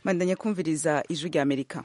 bandanya kumviriza ijwi rya amerika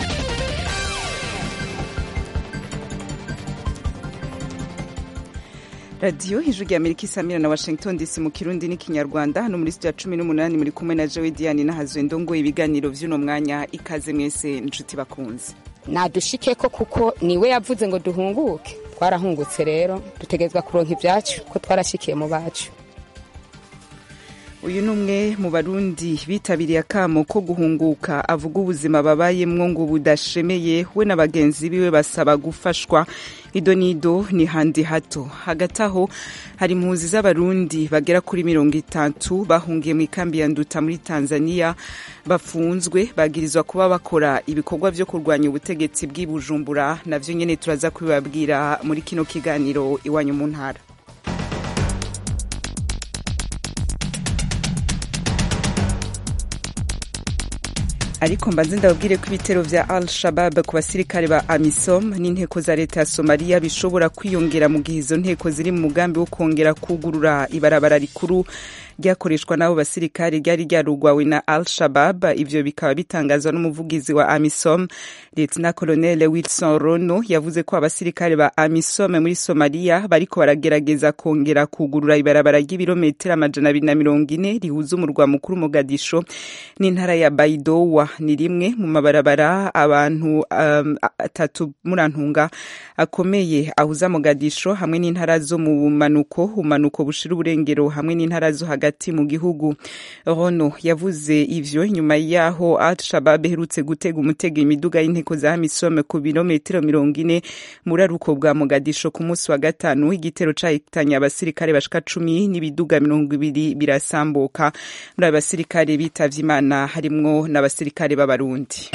radiyo ijwi rya amerika isamira na washington dc mu kirundi n'ikinyarwanda hano muri studio ya cumi n'umunani muri kumwe na jowe diane nahazwe ndongo ibiganiro vy'uno mwanya ikaze mwese inshuti bakunze nadushike ko kuko niwe yavuze ngo duhunguke twarahungutse rero dutegerezwa kuronka ibyacu ko twarashikiye mu bacu uyu ni umwe mu barundi bitabiriye akamo ko guhunguka avuga ubuzima babayemwo ngo budashemeye we na bagenzi biwe basaba gufashwa ido n'ido ni handi hato hagati aho hari impunzi z'abarundi bagera kuri mirongo itatu bahungiye mu ikambi ya nduta muri tanzania bafunzwe bagirizwa kuba bakora ibikorwa vyo kurwanya ubutegetsi bw'i bujumbura navyo nyene turaza kubibabwira muri kino kiganiro iwanyu mu ntara ariko mbanze ndababwire ko ibitero vya al shabab ku basirikare ba amisom n'inteko za leta ya somaliya bishobora kwiyongera mu gihe izo nteko ziri mu mugambi wo kongera kugurura ibarabara rikuru ryakoreshwa n'abo basirikare ryari ryarugwawe na al shabab ivyo bikaba bitangazwa n'umuvugizi wa amisom lieutenant colonel wilson rono yavuze ko abasirikare ba amisom muri somaliya bariko baragerageza kongera kugurura ibarabara ry'ibirometero amajana abiri na mirongo ine rihuza umurwa mukuru mogadisho n'intara ya baidowa ni rimwe mu mabarabara abantu um, atatu murantunga akomeye ahuza mogadisho hamwe n'intara zo mu bumanuko umanuko bushira uburengero hamwe n'intara zo hagati mu gihugu rono yavuze ivyo nyuma yaho al-shabab iherutse gutega umutego imiduga y'inteko za amisome ku birometero mirongo ine muri aruko bwa mogadisho ku munsi wa gatanu igitero cahitanye abasirikare bashika cumi n'ibiduga mirongo ibiri birasambuka muri abo basirikare bitavye imana harimwo n'abasirikare b'abarundi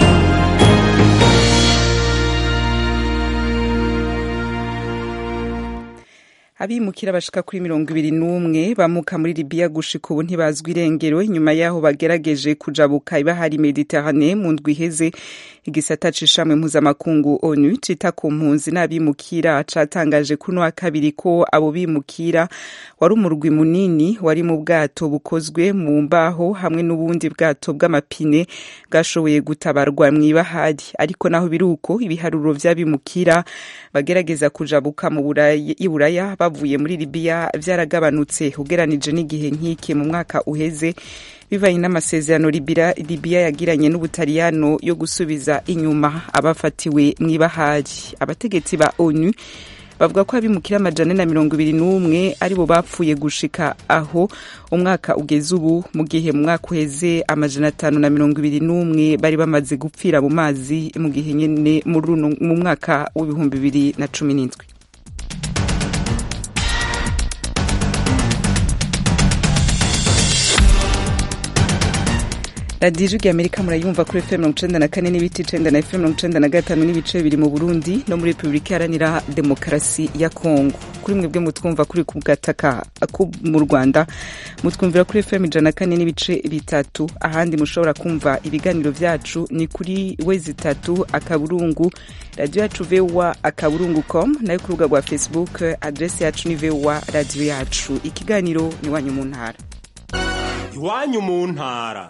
abimukira bashika kuri mirongo ibiri n'umwe bamuka muri libiya gushika ubu ntibazwi irengero inyuma yaho bagerageje kujabuka ibahari mediterane mu ndwi iheze igisata c'ishamwe mpuzamakungu onu cita ku mpunzi n'abimukira catangaje kuno wa kabiri ko abo bimukira wari umurwi munini wari mu bwato bukozwe mu mbaho hamwe n'ubundi bwato bw'amapine bwashoboye gutabarwa mw'ibahari ariko naho biri uko ibiharuro vy'abimukira bagerageza kujabuka mu buraya bavuye muri libiya vyaragabanutse ugeranije n'igihe nk'iki mu mwaka uheze bivanye n'amasezerano libiya yagiranye n'ubutaliyano yo gusubiza inyuma abafatiwe mw'ibahari abategetsi ba onu bavuga ko abimukira amajana na mirongo ibiri n'umwe aribo bapfuye gushika aho umwaka ugeze ubu mu gihe mu mwaka uheze amajana atanu na mirongo ibiri n'umwe bari bamaze gupfira mu mazi mu gihe nyene mu mwaka w'ibihumbi bibiri na cumi n'indwi radiyo ijwi amerika murayumva kuri fm mirongo icenda na kane n'ibice icenda na fm mirongo icenda na gatanu n'ibice bibiri mu burundi no muri repubulika iharanira demokarasi ya kongo kuri mwebwe mutwumva kuri ku gataka mu rwanda mutwumvira kuri fm ijana na kane n'ibice bitatu ahandi mushobora kumva ibiganiro vyacu ni kuri wezi itatu akaburungu radiyo yacu vowa akaburungu com nayo ku rubuga rwa facebook adresi yacu ni vowa radiyo yacu ikiganiro ni iwanyu mu ntara iwanyu mu ntara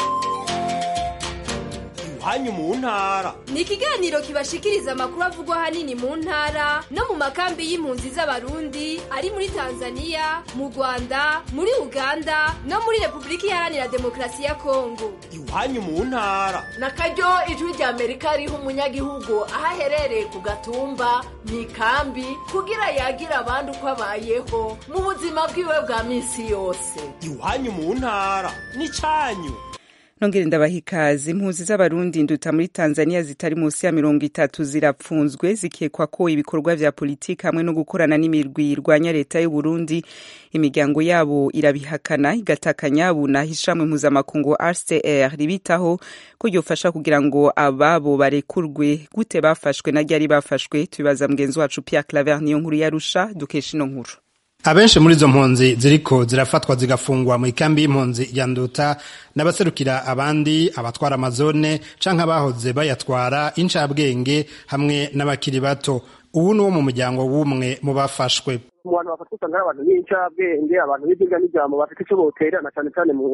hanyu mu ntara ni ikiganiro kibashikiriza amakuru avugwa hanini mu ntara no mu makambi y'impunzi z'abarundi ari muri tanzania mu rwanda muri uganda no muri repubulika iharanira demokarasi ya kongo iwanyu mu ntara na karyo ijwi rya amerika riha umunyagihugu aho aherereye ku gatumba mu ikambi kugira yagira abandi uko abayeho mu buzima bwiwe bwa minsi yose iwanyu mu ntara ni canyu nongere ndabaha ikaze impunzi z'abarundi nduta muri tanzania zitari munsi ya mirongo itatu zirapfunzwe zikekwa ko ibikorwa vya politiki hamwe no gukorana n'imirwi irwanya leta y'uburundi imiryango yabo irabihakana igatakanya bunaha ishamwe mpuzamakungu rcr ribitaho ko ryofasha kugira ngo ababo barekurwe gute bafashwe na ryari bafashwe tubibaza mugenzi wacu pierre claver niyo nkuru yarusha dukesha ino nkuru abenshi muri izo mpunzi ziriko zirafatwa zigafungwa mu ikambi y'impunzi ya nduta n'abaserukira abandi abatwara amazone canke abahoze bayatwara incabwenge hamwe n'abakiri bato ubu ni wo mu muryango w'umwe mu bafashwe mu bantu bafatwa usanga ari abantu b'incabwenge abantu b'ibyigwa n'ijambo bafite icyo boterana cyane cyane mu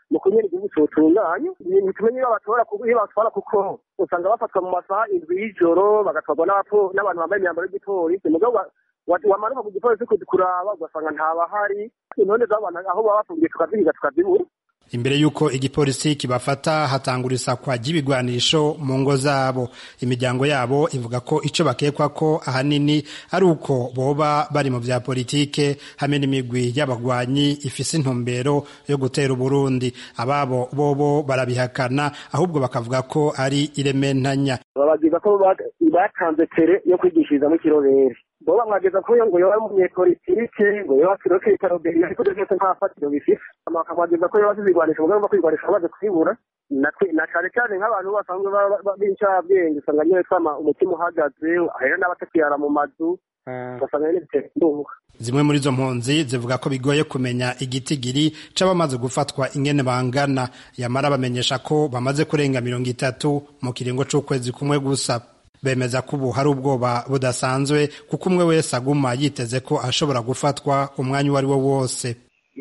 mu kunyera igihugu cyotunganye ntitumenye iyo batora iyo batwara kuko usanga bafatwa mu masaha indwi y'ijoro bagatwarwa n'abantu bambaye imyambaro y'igipolisi mugabo wamanuka ku gipolisi kuraba ugasanga ntabahari intonde z'abantu aho baba bafungiye tukazihiga tukazibura imbere y'uko igipolisi kibafata hatangura isakwa ry'ibigwanisho mu ngo zabo imiryango yabo ivuga ko ico bakekwa ko ahanini ari uko boba bari mu vya politike hamwe n'imigwi y'abagwanyi ifise intumbero yo gutera uburundi ababo bobo barabihakana ahubwo bakavuga ko ari irementanya babagiza ko batanze tere yo kwigishirizamo ikirobere bo bamwageza ko ngo yoba umunyepolitike ngo yoba kiroke itaroberi ariko byose nta fatiro bifite bakamwageza ko yoba zizigwanisha umugambi wo kwigwanisha bamaze kubibura na cane cane nk'abantu basanzwe b'incabwenge usanga nyine twama umutima uhagaze ahera n'abatakiyara mu mazu ugasanga nyine bitera indunga zimwe muri izo mpunzi zivuga ko bigoye kumenya igitigiri c'abamaze gufatwa ingene bangana yamara bamenyesha ko bamaze kurenga mirongo itatu mu kiringo c'ukwezi kumwe gusa bemeza ko ubu hari ubwoba budasanzwe kuko umwe wese aguma yiteze ko ashobora gufatwa umwanya uwo ari wo wose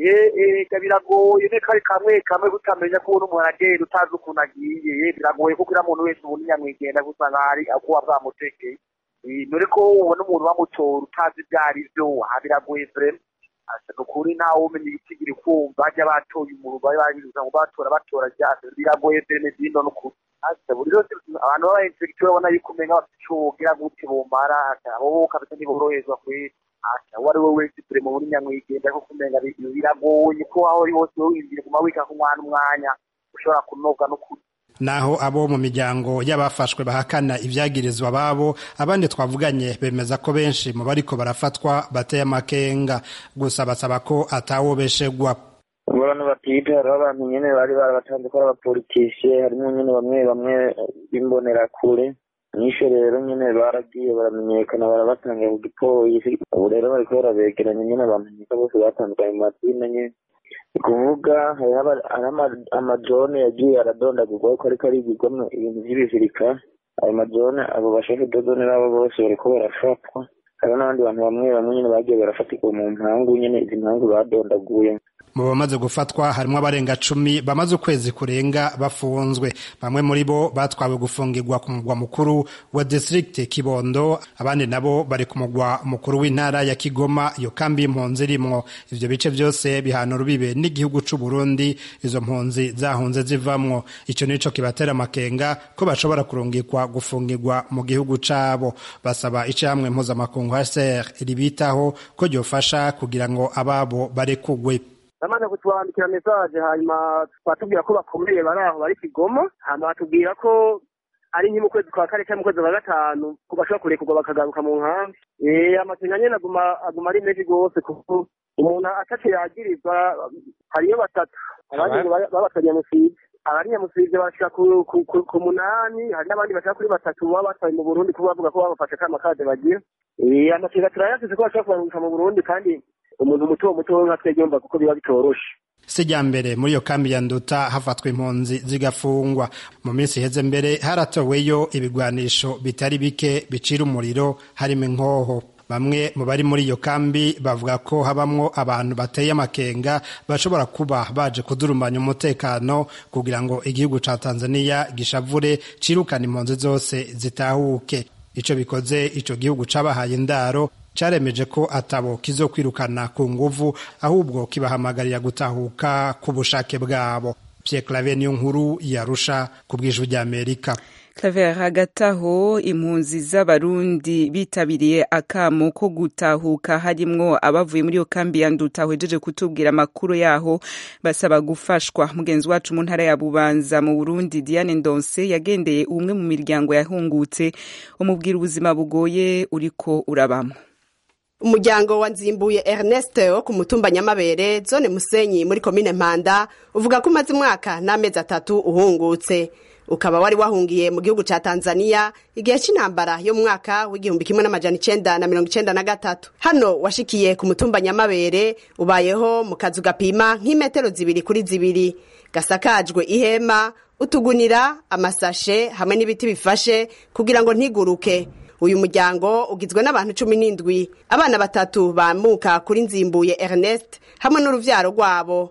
ega biragoye ne kari kamwe kamwe kutamenya ko umuntu umuntu agenda utazi ukuntu agiye biragoye kuko uriya muntu wese ubundi nyamwigenda gusa nk'ahari akuba bwamutekeye dore ko ubona umuntu bamutora utazi ibyo ari byo aha biragoye vrema ni ukuri ntawe umenya igitigiri kumva bajya batoye umuntu bari babibuza ngo batora batora ryase biragoye vreme zino n'ukuri buri yose abantu baba inspekteur babona yuko umenga bafite ico wogira gute bomara abo kabisa ntiboroherezwa kweri uwo ari we wese turi mu buri nyamwigenda kuko umenga biragoye ko aho uri hose wiyumvire guma wika ku mwana umwanya ushobora kunoga n'ukuri naho abo mu miryango y'abafashwe bahakana ibyagirizwa babo abandi twavuganye bemeza ko benshi mu bariko barafatwa bateye amakenga gusa basaba ko atawobeshegwa abantu batwite hariho abantu nyene bari barabatanze ko ari abapolitisiye harimo nyene bamwe bamwe b'imbonerakure nisho rero nyene baragiye baramenyekana barabatanga ku gipolisi ubu rero bariko barabegeranya nyene bamenyeka bose batandukanye mu mazina nyene ni kuvuga hariho amajone yagiye aradondagurwa ko ariko arigirwamwo ibintu vy'ibizirika ayo majone abo bashefu dodone nabo bose bariko barafatwa hariho n'abandi bantu bamwe bamwe nyene bagiye barafatirwa mu mpangu nyene izi mpangu badondaguye mu bamaze gufatwa harimo abarenga cumi bamaze ukwezi kurenga bafunzwe bamwe muri bo batwawe gufungirwa ku mugwa mukuru wa district kibondo abandi nabo bari ku mugwa mukuru w'intara ya kigoma iyo kambi y'impunzi irimwo ivyo bice vyose bihana urubibe n'igihugu c'u burundi izo mpunzi zahunze zivamwo ico nico kibatera amakenga ko bashobora kurungikwa gufungirwa mu gihugu cabo basaba icamwe mpuzamakungu hcr ribitaho ko ryofasha kugira ngo ababo barekugwe bamaze kutwandikira mesaje hanyuma batubwira ko bakomeye bari aho bari kigoma hanyuma batubwira ko ari nke mu kwezi kwa kane cyangwa mu kwezi kwa gatanu ko bashobora kurekurwa bakagaruka mu nkambi amakenga nyene aguma aguma ari menshi rwose kuko umuntu ataco yagirizwa hariyo batatu abandi ngo babatwa nyamusiga abari nyamusiga bashika ku munani hari n'abandi bashaka kuri batatu baba batwaye mu burundi kuko bavuga ko babafashe kama kade bagira amakenga turayasize ko bashobora kubarungika mu burundi kandi umuntu muto muto nka twebwe yumva kuko biba bitoroshe sijya mbere muri iyo kambi ya nduta hafatwa impunzi zigafungwa mu minsi iheze mbere haratoweyo ibigwanisho bitari bike bicira umuriro harimo inkoho bamwe mu bari muri iyo kambi bavuga ko habamwo abantu bateye amakenga bashobora kuba baje kudurumbanya umutekano kugira ngo igihugu ca tanzania gishavure cirukana impunzi zose zitahuke ico bikoze ico gihugu cabahaye indaro caremeje ko atabo kizokwirukana ku nguvu ahubwo kibahamagarira gutahuka ku bushake bwabo Pierre Claver niyo nkuru yarusha ku bw'ijwi ry'Amerika Claver hagati aho impunzi z'abarundi bitabiriye akamo ko gutahuka harimwo abavuye muri iyo kambi ya nduta hejeje kutubwira amakuru yaho basaba gufashwa mugenzi wacu mu ntara ya bubanza mu burundi diane ndonse yagendeye umwe mu miryango yahungutse umubwira ubuzima bugoye uriko urabamo umuryango wa nzimbuye ernest wo ku mutumba nyamabere zone musenyi muri komine mpanda uvuga ko umaze umwaka n'amezi atatu uhungutse ukaba wari wahungiye mu gihugu ca tanzania igihe c'intambara yo mu mwaka w'igihumbi kimwe n'amajana icenda na mirongo icenda na gatatu hano washikiye ku mutumba nyamabere ubayeho mu kazu gapima nk'imetero zibiri kuri zibiri gasakajwe ihema utugunira amasashe hamwe n'ibiti bifashe kugira ngo ntiguruke uyu muryango ugizwe n'abantu cumi n'indwi abana batatu bamuka kuri nzimbuye ernest hamwe n'uruvyaro rwabo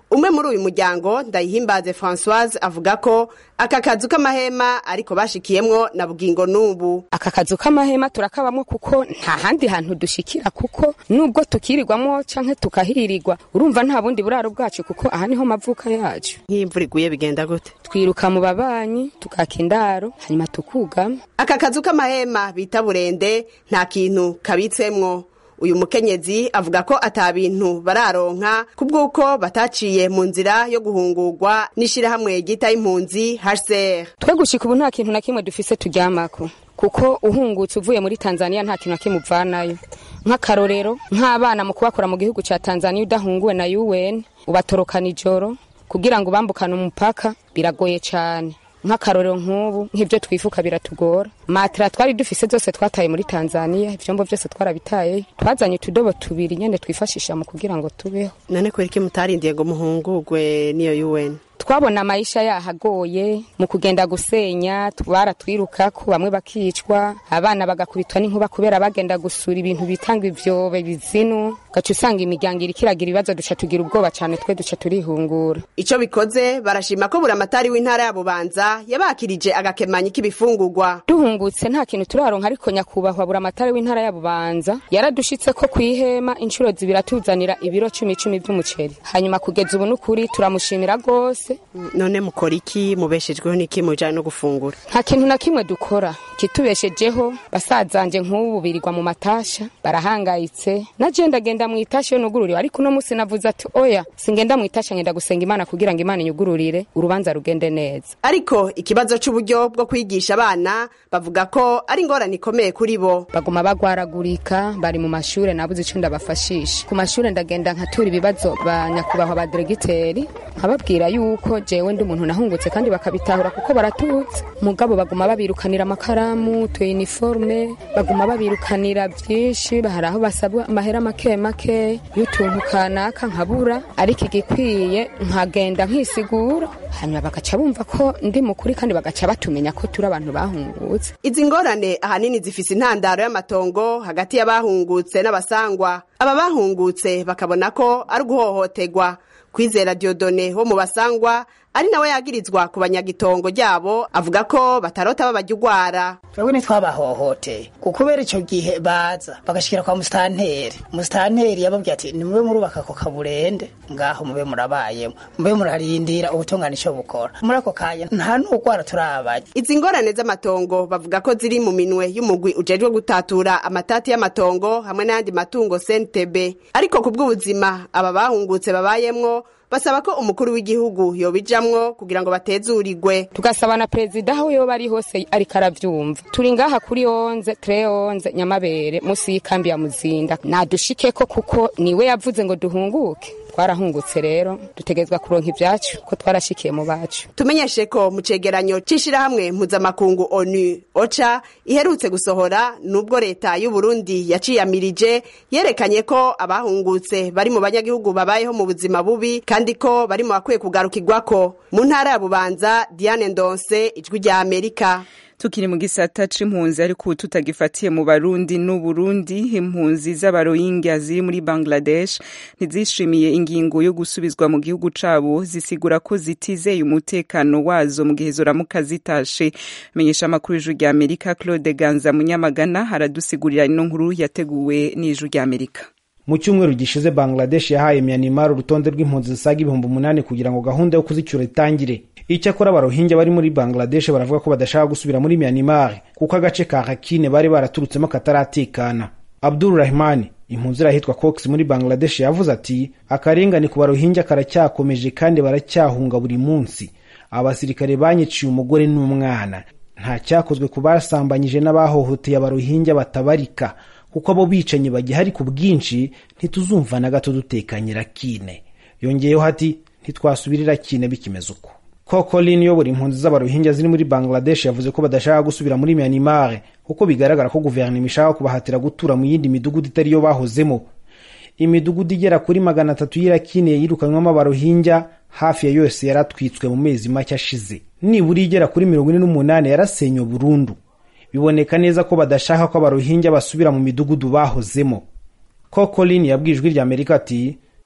umwe muri uyu muryango ndayihimbaze francoise avuga ko aka kazu k'amahema ariko bashikiyemwo na bugingo n'ubu aka kazu k'amahema turakabamwo kuko nta handi hantu dushikira kuko nubwo tukirirwamo canke tukahirirwa urumva nta bundi buraro bwacu kuko aha niho mavuka yacu nk'iyo imvura iguye bigenda gute twiruka mu babanyi tukaka indaro hanyuma tukugama aka kazu k'amahema bita burende nta kintu kabitsemwo uyu mukenyezi avuga ko ata bintu bararonka kubw'uko bataciye mu nzira yo guhungurwa n'ishirahamwe ryita impunzi HCR twe gushika ubu nta kintu na kimwe dufise turyamako kuko uhungutse uvuye muri tanzania nta kintu na kimwe uvanayo nk'akarorero nk'abana mu kubakora mu gihugu ca tanzania udahunguwe na un ubatorokana ijoro kugira ngo ubambukane umupaka biragoye cane nk'akarorero nk'ubu nk'ibyo twifuka biratugora matera twari dufise zose twataye muri tanzania ivyombo vyose twarabitaye twazanye utudobo tubiri nyene twifashisha mu kugira ngo tubeho none kubera iki mutarindiye ngo muhungurwe n'iyo un twabona amayisha yahagoye mu kugenda gusenya baratwirukako bamwe bakicwa abana bagakubitwa n'inkuba kubera bagenda gusura ibintu bitanga ivyobe bizinu gaca usanga imiryango iriko iragira ibibazo duca tugira ubwoba cane twe duca turihungura ico bikoze barashima ko buramatari w'intara ya bubanza yabakirije agakemanyi k'ibifungurwa duhungutse nta kintu turaronka ariko nyakubahwa buramatari w'intara ya bubanza yaradushitse ko kwihema inshuro zibiri atuzanira ibiro cumi cumi vy'umuceri hanyuma kugeza ubu n'ukuri turamushimira rwose none mukora iki mubeshejweho n'iki mujanye no gufungura nta kintu na kimwe dukora kitubeshejeho basazanje nk'ubu birirwa mu matasha barahangayitse naje ndagenda mu itasha iyo nugururiwe ariko uno musi navuze ati oya singenda mu itasha ngenda gusenga imana kugira ngo imana inyugururire urubanza rugende neza ariko ikibazo c'uburyo bwo kwigisha abana bavuga ko ari ingorane ikomeye kuri bo baguma bagwaragurika bari mu mashure nabuze ico ndabafashisha ku mashure ndagenda nkatura ibibazo ba nyakubahwa ba diregiteri nkababwira yuko jewe ndi umuntu nahungutse kandi bakabitahura kuko baratutse mugabo baguma babirukanira amakaramu tu uniforme baguma babirukanira byinshi hari aho basabwa amahera make make y'utuntu kanaka nkabura ariko igikwiye nkagenda nkisigura hanyuma bagaca bumva ko ndi mukuri kandi bagaca batumenya ko turi abantu bahungutse izi ngorane ahanini zifise intandaro y'amatongo hagati y'abahungutse n'abasangwa aba bahungutse bakabona ko ari uguhohoterwa kwizera diodone wo mu basangwa ari nawe yagirizwa ku banyagitongo ryabo avuga ko batarota babajya ugwara twebwe ntitwabahohoteye kubera icyo gihe baza bagashikira kwa musitanteri musitanteri yababwiye ati nimube murubaka ako kaburende ngaho mube murabayemo mube murarindira ubutungane icyo bukora muri ako kanya nta n'ugwara turabajya izi ngorane z'amatongo bavuga ko ziri mu minwe y'umugwi ujejwe gutatura amatati y'amatongo hamwe n'ayandi matungo sentebe ariko ku bw'ubuzima aba bahungutse babayemwo basaba ko umukuru w'igihugu yobijamwo kugira ngo batezurirwe tugasaba na perezida aho yoba ari hose ariko aravyumva turi ngaha kuri onze tre onze nyamabere musi y'ikambi ya muzinda nadushikeko kuko niwe yavuze ngo duhunguke twarahungutse rero dutegezwa kuronka ivyacu ko twarashikiye mu bacu tumenyeshe ko mu cegeranyo c'ishirahamwe mpuzamakungu onu oca iherutse gusohora nubwo leta y'u Burundi yaciyamirije yerekanye ko abahungutse bari mu banyagihugu babayeho mu buzima bubi kandi ko bari mu bakwiye kugarukirwako mu ntara ya Bubanza Diane Ndonse ijwi rya Amerika tukiri mu gisata c'impunzi ariko ubu tutagifatiye mu barundi n'uburundi impunzi z'abarohingya ziri muri bangladesh ntizishimiye ingingo yo gusubizwa mu gihugu cabo zisigura ko zitizeye umutekano wazo mu gihe zoramuka zitashe menyesha amakuru y'ijuru rya amerika claude ganza munyamagana aradusigurira ino nkuru yateguwe n'ijuru rya amerika mu cyumweru gishize bangladesh yahaye myanmar urutonde rw'impunzi zisaga ibihumbi umunani kugira ngo gahunda yo kuzicyura itangire icyakora abarohinja bari muri bangladesh baravuga ko badashaka gusubira muri myanmar kuko agace ka hakine bari baraturutsemo kataratekana abdul rahmani impunzi irahitwa cox muri bangladesh yavuze ati akarengane ku barohinja karacyakomeje kandi baracyahunga buri munsi abasirikare banyiciye umugore n'umwana nta cyakozwe ku basambanyije n'abahohoteye abarohinja batabarika kuko abo bicanyi bagihari ku bwinshi ntituzumva na gato dutekanye rakine yongeyeho ati ntitwasubirira kine bikimeze uko kokolin uyobora impunzi z'abarohinja ziri muri bangladesh yavuze ko badashaka gusubira muri myanmar kuko bigaragara ko guverinoma ishaka kubahatira gutura mu yindi midugudu itari yo bahozemo imidugudu igera kuri magana atatu y'irakine yirukanywamo abarohinja hafi ya yose yaratwitswe mu mezi make ashize nibura igera kuri mirongo ine n'umunani yarasenywe burundu biboneka neza ko badashaka ko abarohinja basubira mu midugudu bahozemo kokolin yabwiye ijwi rya amerika ati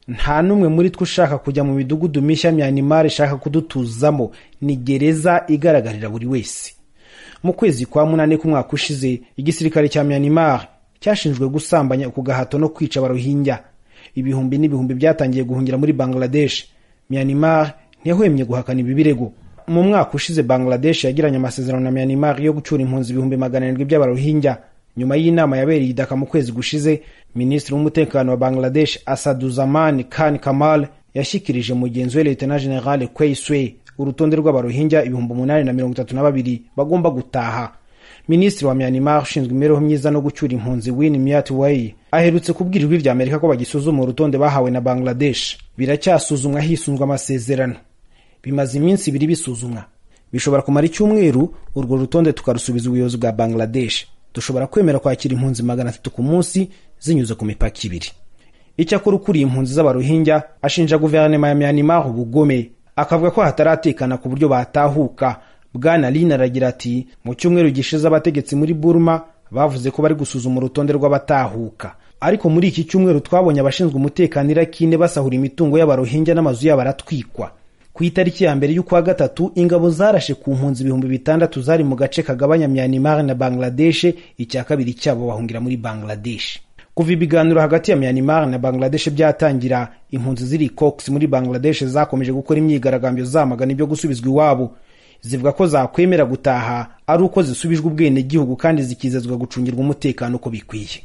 nta n'umwe muri twe ushaka kujya mu midugudu mishya myanimari ishaka kudutuzamo ni gereza igaragarira buri wese mu kwezi kwa munani k'umwaka ushize igisirikare cya myanimari cyashinjwe gusambanya ku gahato no kwica abarohinja ibihumbi n'ibihumbi byatangiye guhungira muri bangladesh myanimari ntiyahwemye guhakana ibi birego mu mwaka ushize bangladesh yagiranye amasezerano na myanimar yo gucura impunzi ibihumbi magana arindwi by'abarohinja nyuma y'inama yabereye idaka mu kwezi gushize minisitiri w'umutekano wa bangladesh asaduzaman khan kamal yashyikirije mugenzi we lieutenant general kweiswe urutonde rw'abarohinja ibihumbi umunani na mirongo itatu na babiri bagomba gutaha minisitiri wa myanmar ushinzwe imibereho myiza no gucyura impunzi win myat way aherutse kubwira ijwi rya amerika ko bagisuzuma urutonde bahawe na bangladesh biracyasuzumwa hisunzwe amasezerano bimaze iminsi ibiri bisuzumwa bishobora kumara icyumweru urwo rutonde tukarusubiza ubuyobozi bwa bangladesh dushobora kwemera kwakira impunzi magana atatu ku munsi zinyuze ku mipaka ibiri icyakora ukuriye impunzi z'abarohinja ashinja guverinoma ya myanmar ubugome akavuga ko hataratekana ku buryo batahuka bwana lina aragira ati mu cyumweru gishize abategetsi muri burma bavuze ko bari gusuzuma urutonde rw'abatahuka ariko muri iki cyumweru twabonye abashinzwe umutekano irakine basahura imitungo y'abarohinja n'amazu yabo aratwikwa ku itariki ya mbere y'ukwa gatatu ingabo zarashe ku mpunzi ibihumbi bitandatu zari mu gace kagabanya myanmar na bangladesh icya kabiri cyabo bahungira muri bangladesh kuva ibiganiro hagati ya myanmar na bangladesh byatangira impunzi ziri cox muri bangladesh zakomeje gukora imyigaragambyo zamagana ibyo gusubizwa iwabo zivuga ko zakwemera gutaha ari uko zisubijwe ubwenegihugu kandi zikizezwa gucungirwa umutekano uko bikwiye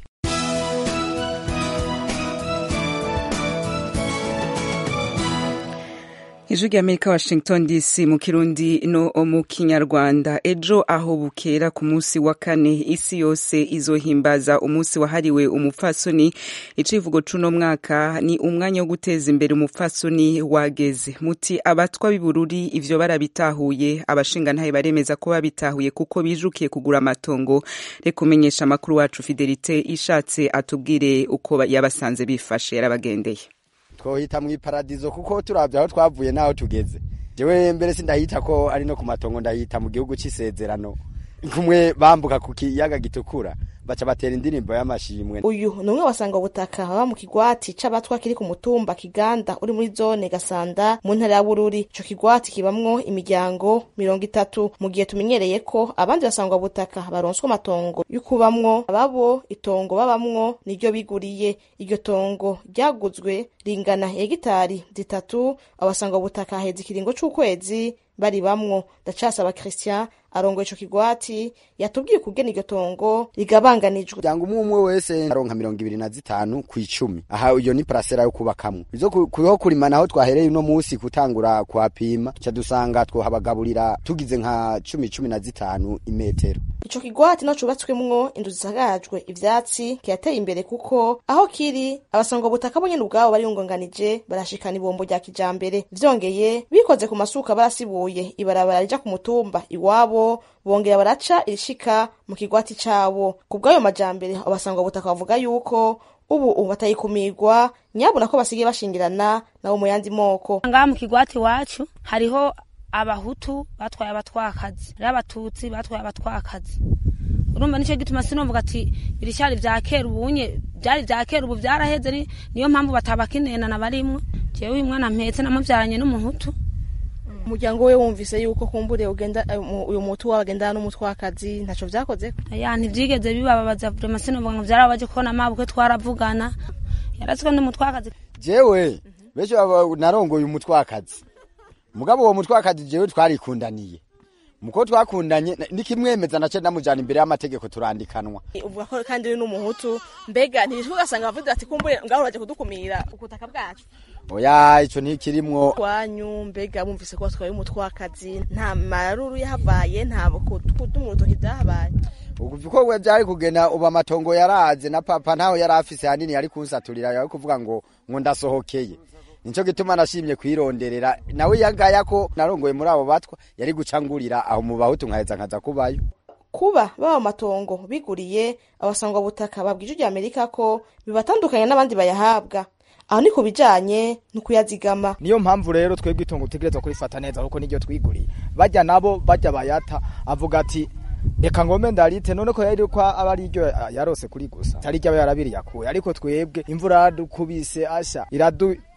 ijwi ry'amerika washington dc mu kirundi no mu kinyarwanda ejo aho bukera ku munsi wa kane isi yose izohimbaza umunsi wahariwe umupfasoni icivugo c'uno mwaka ni umwanya wo guteza imbere umupfasoni wageze muti abatwa b'ibururi ivyo barabitahuye abashingantahe baremeza ko babitahuye kuko bijukiye kugura amatongo reka umenyesha amakuru wacu fidelite ishatse atubwire uko yabasanze bifashe yarabagendeye twohita mu iparadizo kuko turavye aho twavuye n'aho tugeze jewe mbere sindahita ko ari no ku matongo ndahita mu gihugu c'isezerano kumwe bambuka ku kiyaga gitukura baca batera indirimbo y'amashimwe uyu ni umwe wasanga ubutaka baba mu kigwati c'abatwa kiri ku mutumba kiganda uri muri zone gasanda mu ntara ya bururi ico kigwati kibamwo imiryango mirongo itatu mu gihe tumenyereye ko abandi basangwa butaka baronswa amatongo y'ukubamwo ababo itongo babamwo niryo biguriye iryo tongo ryaguzwe ringana hegitari zitatu abasangwa butaka haheze ikiringo c'ukwezi bari bamwo ndacasaba christian arongoye ico kigwati yatubwiye ukugena iryo tongo rigabanganijwe cyangwa umwe umwe wese aronka mirongo ibiri na zitanu ku icumi aha iyo ni parasera yo kubakamwo izo kuriho kurima naho twahereye uno munsi gutangura kuhapima ca dusanga twohabagaburira tugize nka cumi cumi na zitanu imetero ico kigwati no cubatswemwo inzu zisagajwe ivyatsi kirateye imbere kuko aho kiri abasangwa butaka bo nyene ubwabo bariyungonganije barashikana ibombo rya kijambere vyongeye bikoze ku masuka barasibuye ibarabara rija ku mutumba iwabo bongera baraca irishika mu kigwati cabo ku bw'ayo majambere abasangwa butaka bavuga yuko ubu batayikumirwa nyabona ko basigaye bashingirana nabo mu yandi moko ngaha mu kigwati iwacu hariho abahutu batwaye abatwakazi rero abatutsi batwaye abatwakazi urumva nicyo gituma sinumvuga ati birishari vya kera ubunye byari vya kera ubu vyaraheze niyo mpamvu batabakinenana barimwo jewe uyu mwana mpetse namuvyaranye n'umuhutu umuryango we wumvise yuko kumbure ugenda uyu mutu wawe agendana n'umutwakazi ntaco vyakoze ya ntivyigeze bibababaza vrema sinumvuga ngo vyarabaje kubona mabukwe twaravugana yaratswe n'umutwakazi jewe benshi narongoye umutwakazi mugabo uwo mutwakazi jewe twarikundaniye muko twakundanye nikimwemeza nace ndamujana imbere y'amategeko turandikanwa uvuga ko kandi uri n'umuhutu mbega ntibishwe ugasanga bavuze ati kumbure ngaho uraje kudukumira ubutaka bwacu oya ico ntikirimwo wanyu mbega bumvise ko batwaye umutwakazi nta maruru yahabaye nta kuduma urutoki vyahabaye uko we vyari kugena ubu amatongo yaraze na papa ntaho yari afise hanini yari kunsaturira yari kuvuga ngo ngo ndasohokeye nico gituma nashimye kwironderera nawe yagaya ko narongoye muri abo batwa yari gucangurira aho mu bahutu nkaheza nkaza kubayo kuba baba amatongo biguriye abasangwa butaka babwije rya amerika ko bibatandukanye n'abandi bayahabwa aho ni ku bijanye no kuyazigama niyo mpamvu rero twebwe itongo tutegerezwa kurifata neza kuko niryo twiguriye bajya nabo bajya bayata avuga ati reka ngome ndarite none ko yari ko aba ari ryo yarose kuri gusa atari ryo aba yarabiri yakuye ariko twebwe imvura yaradukubise asha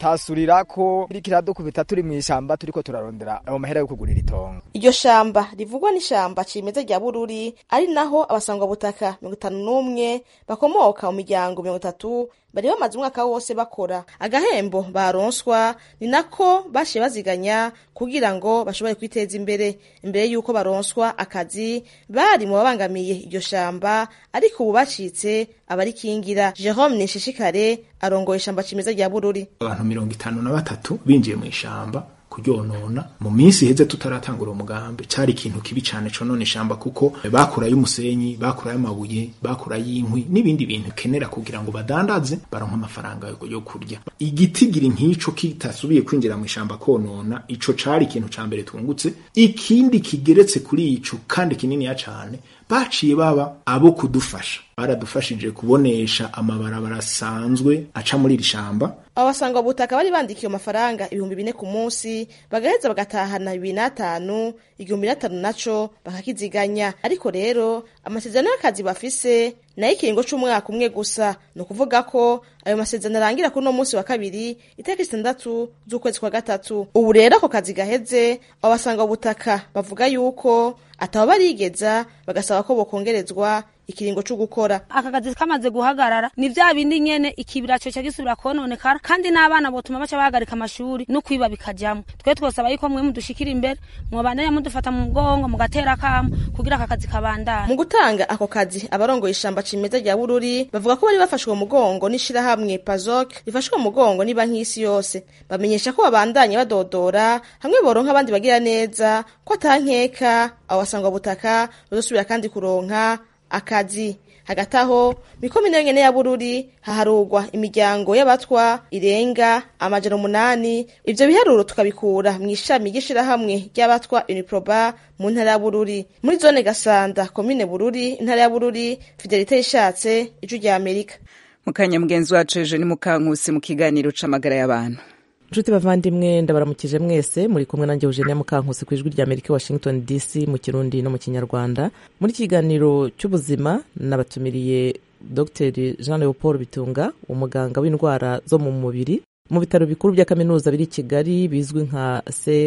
turatasurira ko iriko iradukubita turi mw'ishamba turiko turarondera ayo mahera yo kugurira itongo iryo shamba rivugwa n'ishamba cimeza rya bururi ari naho abasangwabutaka mirongo itanu n'umwe bakomoka mu miryango mirongo itatu bari bamaze umwaka wose bakora agahembo baronswa ni nako bashiye baziganya kugira ngo bashobore kwiteza imbere imbere y'uko baronswa akazi bari mu babangamiye iryo shamba ariko ubu bacitse abarikingira jerome nishishikare arongoye ishamba cimeza rya bururi abantu mirongo itanu na batatu binjiye mu ishamba kuryonona mu minsi iheze tutaratangura umugambi cari ikintu kibi cane conona ishamba kuko bakurayo umusenyi bakurayo amabuye bakurayo inkwi n'ibindi bintu kenera kugira ngo badandaze baronka amafaranga yo kurya igitigiri nk'ico kitasubiye kwinjira mu ishamba konona ico cari ikintu ca mbere tungutse ikindi kigeretse kuri ico kandi kininiya cane baciye baba abo kudufasha baradufashije kubonesha amabarabara asanzwe aca muri iri shamba abo basanga butaka bari bandikiye amafaranga ibihumbi bine ku munsi bagaheza bagatahana bibiri n'atanu igihumbi n'atanu naco bakakiziganya ariko rero amasezerano y'akazi bafise nayo ikiringo c'umwaka umwe gusa ni ukuvuga ko ayo masezerano arangira kuri uno munsi wa kabiri itariki zitandatu z'ukwezi kwa gatatu ubu rero ako kazi gaheze abo basanga butaka bavuga yuko ataba barigeza bagasaba ko bokongerezwa ikiringo cyo gukora aka kazi kamaze guhagarara ni vya bindi nyene ikibira cyo gisubira kononekara kandi n'abana botuma baca bahagarika amashuri no kwiba bikajamwo twe twosaba yuko mwe mudushikira imbere mwobandanya mudufata mu mugongo mugatera kamo kugira aka kazi kabandane mu gutanga ako kazi abarongoye ishamba cimeza rya bururi bavuga ko bari bafashwe mu mugongo n'ishirahamwe pazok rifashwe mu mugongo ni banki y'isi yose bamenyesha ko babandanye badodora hamwe boronka abandi bagira neza ko atankeka abo basangwa butaka bazosubira kandi kuronka akazi hagati aho mikomine nyene ya bururi haharugwa imiryango y'abatwa irenga amajana umunani ivyo biharuro tukabikura mw'ishami ry'ishirahamwe ry'abatwa uniproba mu ntara ya bururi muri zone gasanda komine bururi intara ya bururi fidelite ishatse ijwi rya amerika mukanya mugenzi wacu ejo ni mukankusi mu kiganiro c'amagara y'abantu nshuti bavandimwe ndabaramukije mwese muri kumwe nanjye eugenia mukankusi ku ijwi rya amerika washington dc mu kirundi no mu kinyarwanda muri iki kiganiro cy'ubuzima nabatumiriye dr jean leopold bitunga umuganga w'indwara zo mu mubiri mu bitaro bikuru bya kaminuza biri i kigali bizwi nka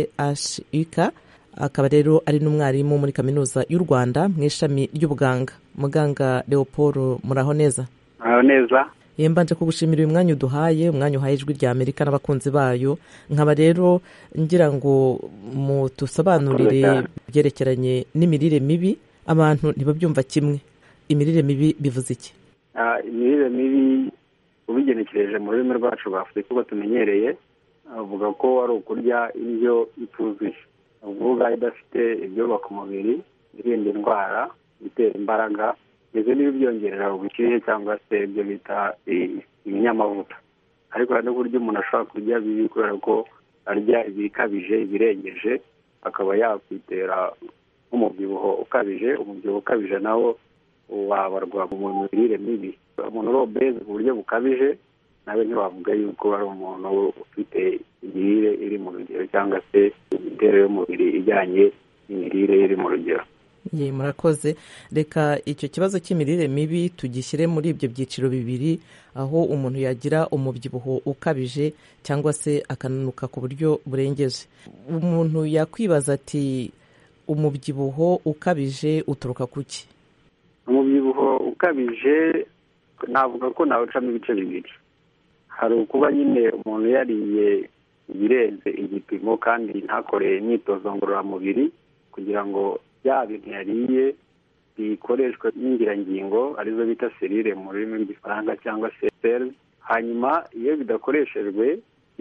chuk akaba rero ari n'umwarimu muri kaminuza y'u rwanda mu ishami ry'ubuganga muganga leopold muraho neza muraho neza yembanje kugushimira uyu mwanya uduhaye umwanya uhaye ijwi rya amerika n'abakunzi bayo nkaba rero ngira ngo mutusobanurire byerekeranye n'imirire mibi abantu ntibabyumva kimwe imirire mibi bivuze iki imirire mibi ubigenekereje mu rurimi rwacu rwa afurika uko tumenyereye avuga ko ari ukurya indyo ituzuye uvuga idafite ibyubaka umubiri irinda indwara itera imbaraga ndetse n'ibibyongerera ubushyuhe cyangwa se ibyo bita ibinyamavuta ariko hari n'uburyo umuntu ashobora kurya bibi kubera ko arya ibikabije ibirengeje akaba yakwitera nk'umubyibuho ukabije umubyibuho ukabije nawo wabarwa mu mirire mibi umuntu uri obeze mu buryo bukabije nawe ntiwavuga yuko ari umuntu ufite imirire iri mu rugero cyangwa se imiterere y'umubiri ijyanye n'imirire iri mu rugero ye murakoze reka icyo kibazo cy'imirire mibi tugishyire muri ibyo byiciro bibiri aho umuntu yagira umubyibuho ukabije cyangwa se akananuka ku buryo burengeje umuntu yakwibaza ati umubyibuho ukabije uturuka ku ki umubyibuho ukabije navuga ko nawucamo ibice bibiri hari ukuba nyine umuntu yariye ibirenze igipimo kandi ntakore imyitozo ngororamubiri kugira ngo bya bintu yariye bikoreshwa n'ingirangingo arizo bita serire mu rurimi rw'ifaranga cyangwa se seli hanyuma iyo bidakoreshejwe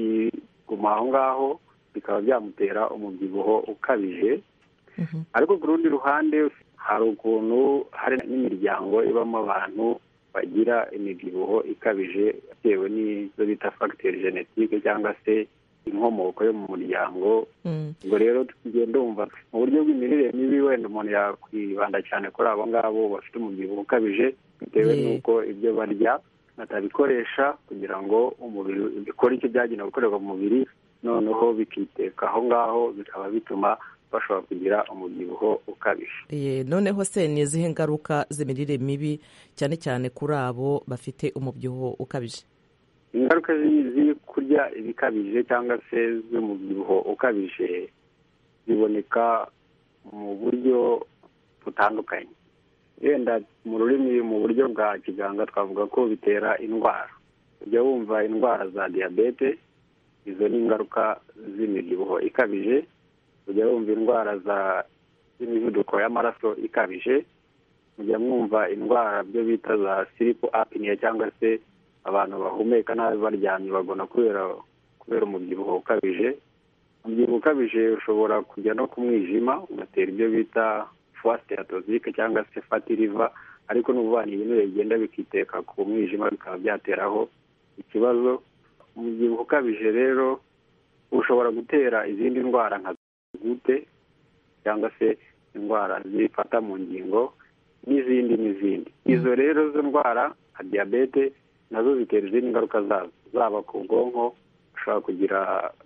biguma aho ngaho bikaba byamutera umubyibuho ukabije ariko ku rundi ruhande hari ukuntu hari n'imiryango ibamo abantu bagira imibyibuho ikabije bitewe n'izo bita fagiteri genetike cyangwa se inkomoko yo mu muryango ubwo rero tugenda wumva mu buryo bw'imirire mibi wenda umuntu yakwibanda cyane kuri abo ngabo bafite umubyibuho ukabije bitewe n'uko ibyo barya batabikoresha kugira ngo umubiri bikore icyo byagenewe gukorerwa mu mubiri noneho bikiteka aho ngaho bikaba bituma bashobora kugira umubyibuho ukabije noneho se ni izihe ngaruka z'imirire mibi cyane cyane kuri abo bafite umubyibuho ukabije ingaruka ziri kurya ibikabije cyangwa se z'umubyibuho ukabije ziboneka mu buryo butandukanye wenda mu rurimi mu buryo bwa kiganga twavuga ko bitera indwara ujya wumva indwara za diyabete izo ni ingaruka z'imibyibuho ikabije ujya wumva indwara za z'imivuduko y'amaraso ikabije mujya mwumva indwara byo bita za siripu apiniya cyangwa se abantu bahumeka nabi baryamye bagona kubera kubera umubyibuho ukabije umubyibuho ukabije ushobora kujya no ku mwijima ugatera ibyo bita fuwasiteratozike cyangwa se fatiriva ariko n'ubuvana ibinure bigenda bikiteka ku mwijima bikaba byateraho ikibazo umubyibuho ukabije rero ushobora gutera izindi ndwara nka gute cyangwa se indwara zifata mu ngingo n'izindi n'izindi izo rero zo ndwara nka diyabete nazo zitera izindi ngaruka zazo zaba ku bwonko ushobora kugira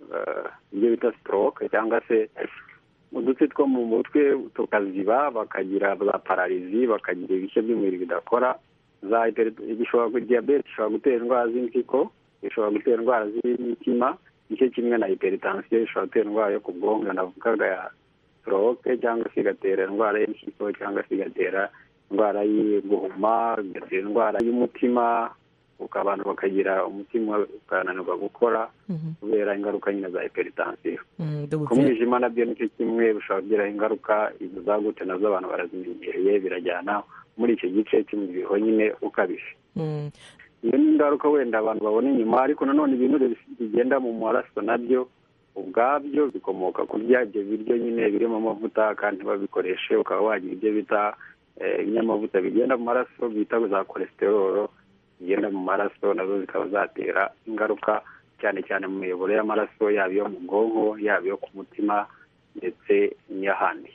ibyo bita sitoroke cyangwa se udutsi two mu mutwe tukaziba bakagira za pararizi bakagira ibice by'umubiri bidakora za diyabete ishobora gutera indwara z'impyiko ishobora gutera indwara z'imitima nicyo kimwe na hypertension ishobora gutera indwara yo ku bwonko navugaga ya stroke cyangwa se igatera indwara y'impyiko cyangwa se igatera indwara y'iguhuma igatera indwara y'umutima uko abantu bakagira umutima ukananirwa gukora kubera ingaruka nyine za hypertension ku mwijima nabyo nicyo kimwe bishobora kugira ingaruka izo za gute nazo abantu barazimenyereye birajyana muri icyo gice cy'umubyibuho nyine ukabije iyo ni ingaruka wenda abantu babona inyuma ariko nanone ibinure bigenda mu maraso nabyo ubwabyo bikomoka kurya ibyo biryo nyine birimo amavuta kandi babikoreshe ukaba wagira ibyo bita ibinyamavuta bigenda mu maraso bita za kolesterolo zigenda mu maraso nazo zikaba zatera ingaruka cyane cyane mu miyoboro y'amaraso yaba iyo mu bwonko yaba iyo ku mutima ndetse n'iy'ahandi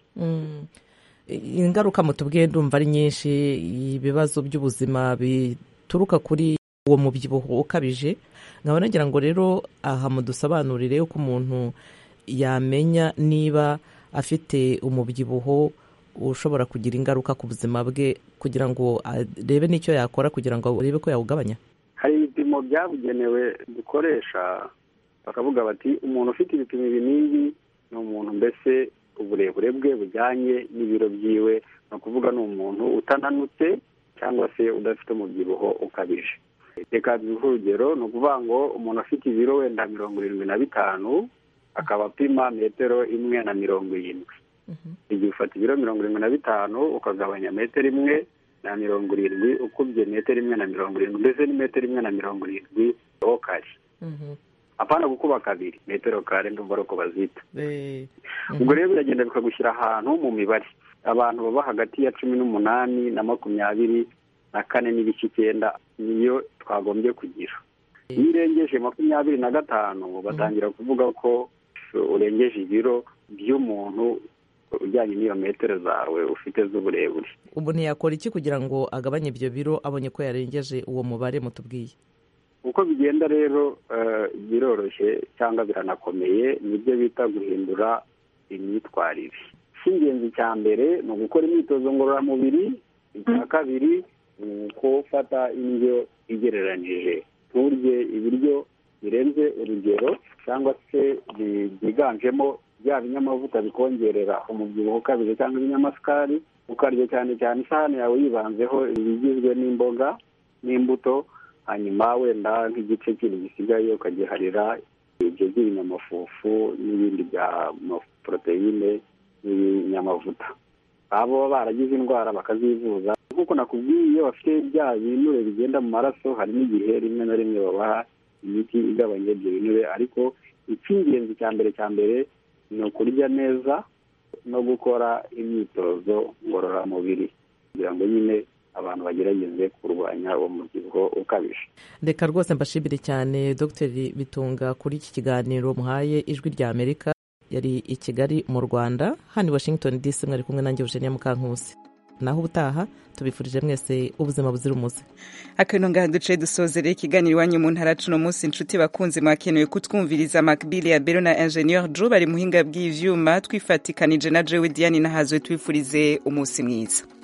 ingaruka mutubwiye ndumva ari nyinshi ibibazo by'ubuzima bituruka kuri uwo mubyibuho ukabije nkaba nagira ngo rero aha mudusobanurire uko umuntu yamenya niba afite umubyibuho ushobora kugira ingaruka ku buzima bwe kugira ngo arebe n'icyo yakora kugira ngo arebe ko yawugabanya hari ibipimo byabugenewe dukoresha bakavuga bati umuntu ufite ibipimo ibi n'ibi ni umuntu mbese uburebure bwe bujyanye n'ibiro byiwe ni ukuvuga ni umuntu utananutse cyangwa se udafite umubyibuho ukabije reka duhe urugero ni ukuvuga ngo umuntu afite ibiro wenda mirongo irindwi na bitanu akaba apima metero imwe na mirongo irindwi igihe ufata ibiro mirongo irindwi na bitanu ukagabanya metero imwe na mirongo irindwi ukubye metero imwe na mirongo irindwi ndetse ni metero imwe na mirongo irindwi ho kare apana gukuba kabiri metero kare ndumva ari uko bazita ubwo rero biragenda bikagushyira ahantu mu mibare abantu baba hagati ya cumi n'umunani na makumyabiri na kane n'ibice icyenda niyo twagombye kugira iyo urengeje makumyabiri na gatanu batangira kuvuga ko urengeje ibiro by'umuntu ujyanye n'iyo metero zawe ufite z'uburebure umuntu yakora iki kugira ngo agabanye ibyo biro abonye ko yarengeje uwo mubare mutubwiye uko bigenda rero biroroshye cyangwa biranakomeye nibyo bita guhindura imyitwarire icy'ingenzi cya mbere ni ugukora imyitozo ngororamubiri icya kabiri ni ufata indyo igereranyije nturye ibiryo birenze urugero cyangwa se byiganjemo bya binyamavuta bikongerera umubyibuho ukabije cyangwa ibinyamasukari ukarya cyane cyane isahani yawe yibanzeho ibigizwe n'imboga n'imbuto hanyuma wenda nk'igice kindi gisigaye ukagiharira ibyo by'ibinyamafufu n'ibindi bya poroteyine n'ibinyamavuta abo baba baragize indwara bakazivuza nk'uko nakubwiye iyo bafite bya binure bigenda mu maraso hari n'igihe rimwe na rimwe babaha imiti igabanya ibyo binure ariko icy'ingenzi cya mbere cya mbere ni ukurya neza no gukora imyitozo ngororamubiri kugira ngo nyine abantu bagerageze kurwanya uwo mubyibuho ukabije reka rwose mbashimire cyane dr bitunga kuri iki kiganiro muhaye ijwi rya amerika yari i kigali mu rwanda hano i washington dc mwari kumwe nanjye eugenia mukankusi naho ubutaha tubifurije mwese ubuzima buzira umuze akano ngaha duce dusozere ikiganiro iwanyu mu ntara cuno munsi inshuti bakunzi mwakenewe kutwumviriza makbili ya bero na ingenieur jo bari muhinga bw'ivyuma twifatikanije na jewe diane nahazwe twifurize umunsi mwiza